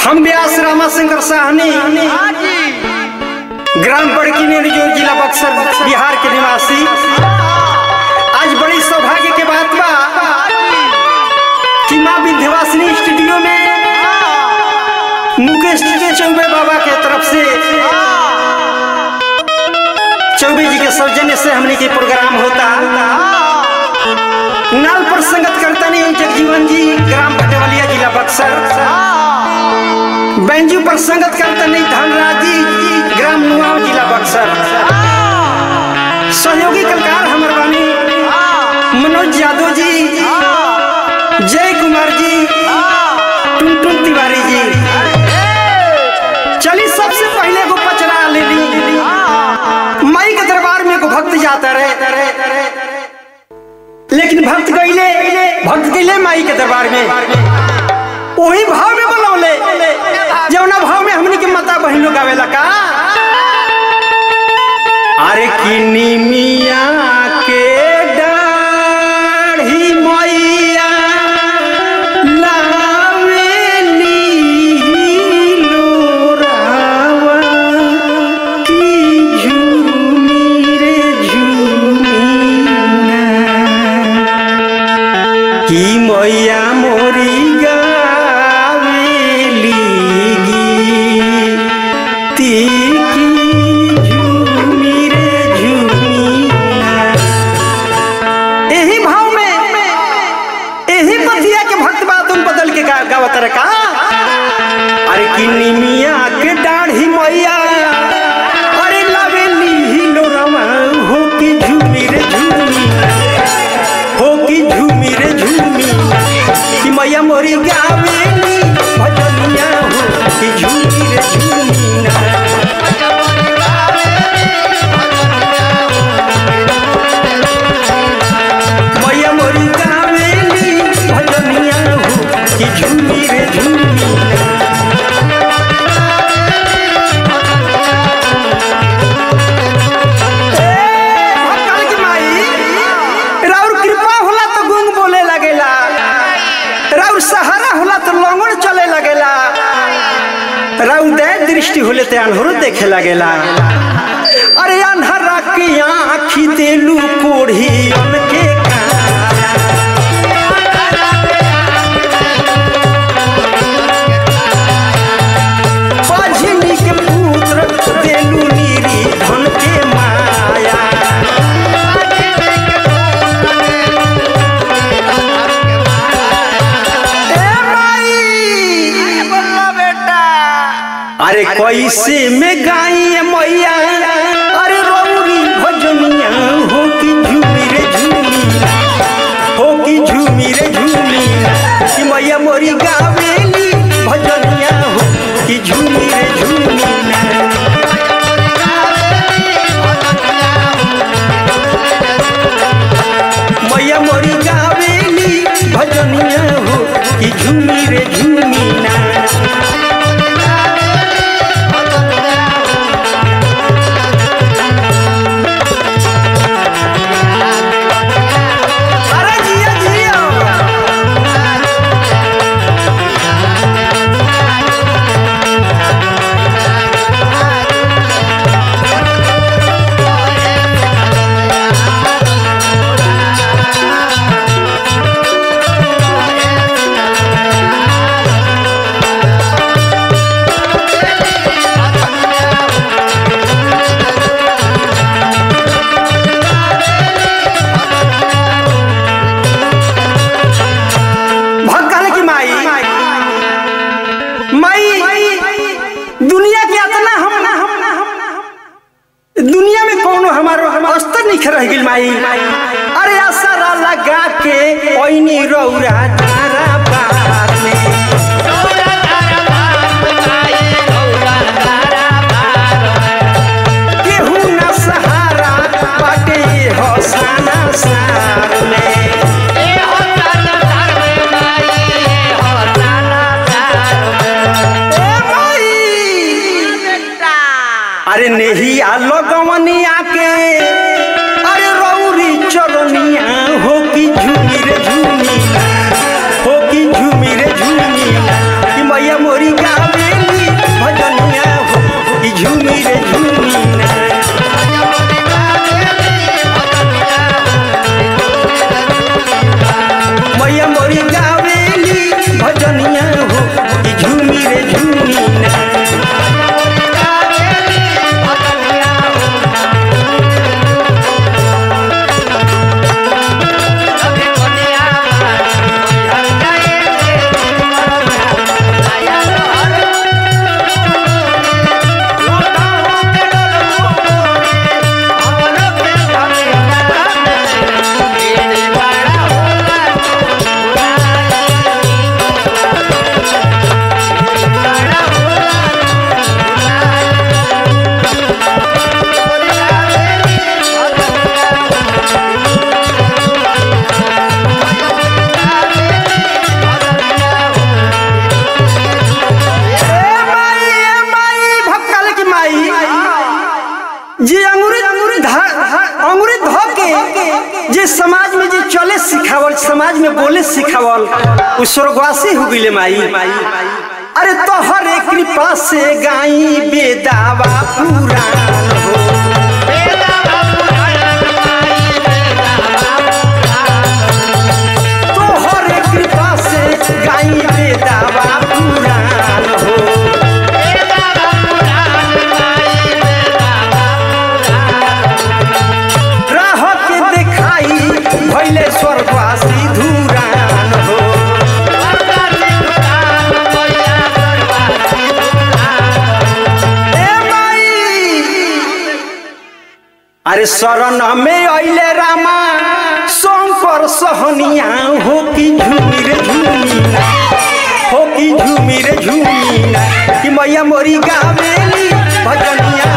हम व्यास रामाशंकर साहनी ग्राम बड़की नेरजोर जिला बक्सर बिहार के निवासी आज बड़ी सौभाग्य के बात बा कि माँ विंध्यवासिनी स्टूडियो में मुकेश जी चौबे बाबा के तरफ से चौबे जी के सौजन्य से हमने के प्रोग्राम होता नाल पर संगत करता नहीं जगजीवन जी ग्राम भटेवलिया जिला बक्सर बेंजू पर संगत करता नहीं धनराज जी ग्राम नुआव जिला बक्सर सहयोगी कलकार हमर बानी मनोज यादव जी जय कुमार जी टुनटुन तिवारी जी चली सबसे पहले को पचरा ले ली माई के दरबार में को भक्त जाता रहे लेकिन भक्त गईले भक्त गईले माई के दरबार में वही भाव में बोलौले जौना भाव में हमनी के माता बहन लोग आवेला का अरे किनी मिया के डाढ़ी मैया लावेली लोरावा की झूमी रे झूमी की मैया मोरी गावेली गीती की झूमी रे झूमी एही भाव में एही पतिया के भक्त बातुन बदल के गा, गावत रे का अरे किन्नी मिया के दाढ़ी मैया अरे लावेली लोरवा हो की झूमी रे झूमी हो की झूमी रे झूमी कि मैया मोरी गावेली भजनिया हो की झूमी रे झूमी ना मैया मोरी गावेली भजनिया हो कि झूमी रे झूमी ना भक्तन की माई राउर कृपा होला तो गुंग बोले लगेला राउर सहारा होला तो लंगड़ चले लगेला राउर दया दृष्टि होले ते अनहरो देखे लगेला अरे अनहरा की आँखी देलू कोढ़ी उनके बाझिनी के पुत्र देलू नीरी धन के माया ए माई अरे कैसे में गाई मैया अरे रौरी भजनिया हो की झूमी रे झूमी हो की झूमी रे झूमी कि मैया मोरी गावेली भजनिया हो की झूमी रे झूमी मैया मोरी गावेली भजनिया हो की झूमी रे झूमी ना अरे जिया जिया भगल की माई माई दुनिया के इतना हम दुनिया में कौनो हमारो हम स्तर नहीं रह गइल माई अरे असरा लगा के ओइनी रौरा तारा बार में केहू ना सहारा बाटे हसाना सार में ए माई अरे नेहिया लगवनिया के अरे रौरी चरनिया हो की झूमी रे झूमी हो की झूमी रे झूमी कि मैया मोरी गावे बोले सिखावल उ स्वर्गवासी हो गइले माई अरे तोहरे कृपा से गाई बेदावा पुराण हो तोहरे कृपा से गाई बेदावा पुराण हो राह के दिखाई भैले स्वर्गवासी धुरान हो ए माई अरे शरण में अइले रामा शंकर सहनिया हो कि झूमी रे झूमी हो कि झूमी रे झूमी कि मैया मोरी गावेली भजनिया